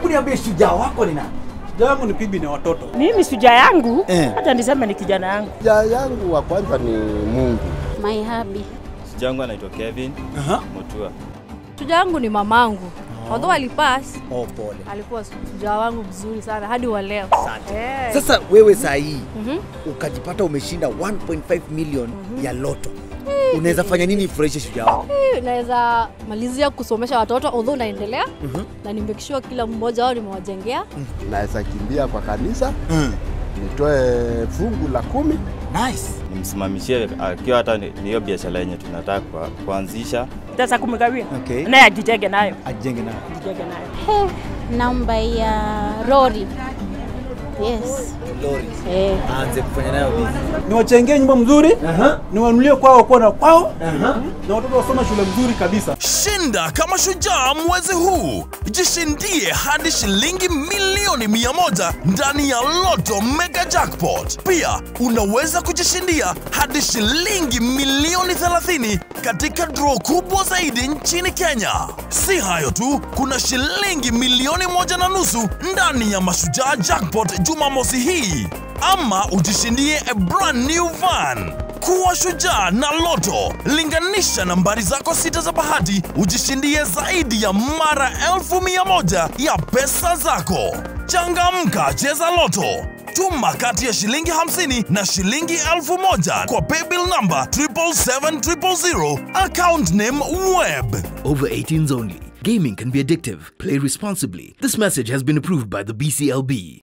niambie shujaa wako ni nani? Shujaa yangu ni bibi na watoto. Mimi shujaa yangu Eh. hata niseme ni kijana yangu. Shujaa yangu wa kwanza ni Mungu. My hubby. Shujaa yangu anaitwa Kevin Aha. Mutua. Shujaa yangu ni mamangu. Although alipass, Oh, pole. alikuwa shujaa wangu mzuri sana hadi wa leo. Eh. Sasa wewe saa hii ukajipata umeshinda 1.5 million ya loto, unaweza fanya nini ifurahishe shujaa wako? Eh, naweza malizia kusomesha watoto although naendelea na nimekishua kila mmoja wao nimewajengea. Naweza kimbia kwa kanisa nitoe fungu la kumi Nice. Nimsimamishie akiwa hata ni ni hiyo biashara yenye tunataka kwa- kuanzisha. Sasa kumgawia Okay. naye ajitenge nayo, Ajenge nayo. ajitenge nayo. He, namba ya Rory. Yes. Lori. Eh. Aanze kufanya nayo business. Niwachengee nyumba mzuri, Aha. niwanunulie kwao wakuwa na kwao, Aha. na watoto wasoma shule mzuri kabisa. Shinda kama shujaa mwezi huu, jishindie hadi shilingi milioni mia moja ndani ya Loto Mega Jackpot. Pia unaweza kujishindia hadi shilingi milioni 30 katika draw kubwa zaidi nchini Kenya. Si hayo tu, kuna shilingi milioni moja na nusu ndani ya Mashujaa Jackpot Jumamosi hii, ama ujishindie a brand new van. Kuwa shujaa na Loto. Linganisha nambari zako sita za bahati, ujishindie zaidi ya mara elfu mia moja ya pesa zako. Changamka, cheza Loto. Tuma kati ya shilingi 50 na shilingi elfu moja kwa paybill number 77700 account name web. Over 18s only. Gaming can be addictive. Play responsibly. This message has been approved by the BCLB.